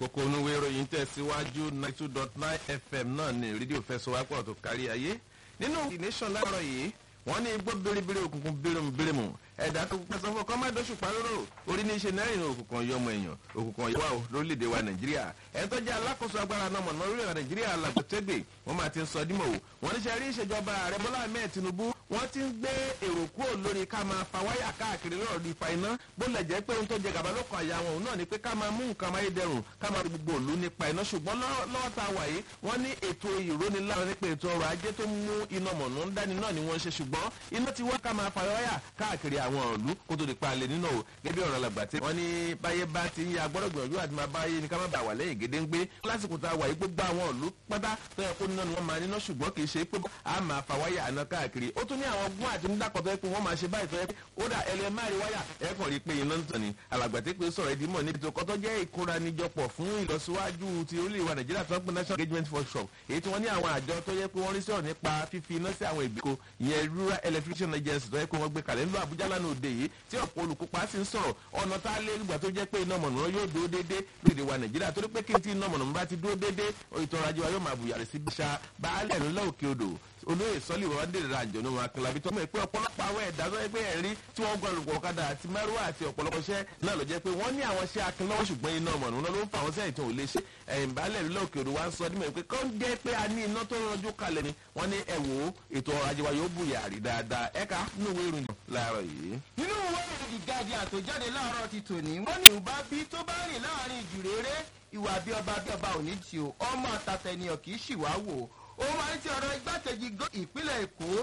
kókó onúwé ìròyìn tẹ̀síwájú ninety two dot nine fm náà ní rédíò fẹsọ̀wápọ̀ tó kárí ayé nínú the nation láàárọ̀ yìí wọ́n ní igbó biribiri òkùnkùn birimubirimu ẹ̀dá tó pẹ́ sọ́fọ́ kọ́ má dọ́sù parọ́rọ́ orí ní í ṣe náírà òkùnkùn yọmọ èèyàn òkùnkùn yọwà o lórílẹ̀‐èdè wa nàìjíríà ẹ̀ tó jẹ́ alákòóso agbára náà mọ̀nà orílẹ̀ nàìjíríà làgbọ̀tẹ́gbè wọ́n máa ti ń sọ dímọ̀ o wọ́n ní ṣe rí ìṣèjọba ààrẹ bọ́lá ahmed tinubu wọ́n ti ń gbé èrò kúrò lórí ká máa fa wáyà káàkiri lọ́rọ̀ di fa iná bó lẹ̀ jẹ́ pé ohun tó jẹ gàba ló kàn àyà wọn òun náà ni pé ká máa mú nǹkan amáyédẹrùn ká máa gbogbo òlu nípa iná ṣùgbọ́n lọ́wọ́ tá a wà yìí wọ́n ní ètò ìrónilára nípa ètò ọrọ̀ ajé tó mú iná mọ̀nà ń dání náà ni wọ́n ń ṣe ṣùgbọ́n iná ti wọ́n ká máa fa wáyà káàkiri àwọn ìlú kó tó di pa alẹ́ nínú o gẹ́gẹ́ bí ọ̀rọ̀ làgbà tí wọ́n ní báyé bá ti ń ya gbọ́dọ̀ gbìyànjú àti máa báyé ni ká má bàa wà lẹ́yìn gédéńgbé lásìkò tá a wà yìí gbogbo àwọn ìlú pátá tó yẹ kó níná ni wọ́n máa níná ṣùgbọ́n kì í ṣe pé a máa fa wáyà àná káàkiri ó tún ní àwọn gún àti nídàkọ̀ tó yẹ pé wọ́n máa ṣe báyìí tó yẹ pé ó dà ẹlẹ́ máa rí wáyà ẹ kàn rí i pé iná ń tàn ní alàgbà tí pé sọ̀rọ̀ ìdímọ̀ níbi tó kọ́tọ́ jẹ́ ìkóranijọpọ̀ fún ìlọsíwájú ti orílẹ̀ ìwà nàìjíríà tó ń pè national engagement workshop èyí tí wọ́n ní àwọn àjọ tó yẹ pé wọ́n rí sọ̀rọ̀ nípa fífi iná sí àwọn ìgbèkó ìyẹn rural electrician agency tó yẹ pé wọ́n gbé kalẹ̀ ńlọ àbújá lánàá òde yìí tí ọ̀pọ̀ olùkópa sì ń sọ̀rọ̀ ọ̀nà tá a lé nígbà tó jẹ́ pé iná mọ̀nà yóò dúró déédé lóde wa nàìjíríà torí pé kí n tí iná mọ̀nà bá ti dúró déédé ètò ọrọ̀ ajé wa yóò máa bùyàrá sí bíṣà baálẹ̀ ńlá òkè odò olóyè sọ́lì wọn dèrè ra àjọ ní wọn akínlábí tó mọ̀ pé ọ̀pọ̀lọpọ̀ àwọn ẹ̀dá tó yẹ pé ẹ̀rí tí wọ́n gbọ́ àlùkò ọ̀kadà àti mẹ́rùwá àti ọ̀pọ̀lọpọ̀ iṣẹ́ náà ló jẹ́ pé wọ́n ní àwọn iṣẹ́ akínlọ́wọ́ ṣùgbọ́n iná mọ̀nà wọn ló ń fa àwọn sẹ́yìn tó lè ṣe ẹ̀yìn balẹ̀ ńlá òkè odò wa ń sọ dímọ̀ pé kọ́ ń jẹ́ pé a ní iná tó rọjú kalẹ̀ ni wọ́n ní ẹ wò ó ètò ọrọ̀ ajé wa yóò bùyàrí dáadáa ẹ̀ka nínú ìwé ìròyìn láàárọ̀ yìí. nínú ìwé ìròyìn guardian tó jáde láàárọ̀ ti tòní wọ́n ní ìwà bí tó bá rìn láàrin ìjùréré ìwà bí ọba bí ọba ò ní tì ó ọmọ àtàtà ènìyàn kì í ṣìwá wò ó máa ń ti ọ̀rọ̀ igbákejì ìpínlẹ̀ èkó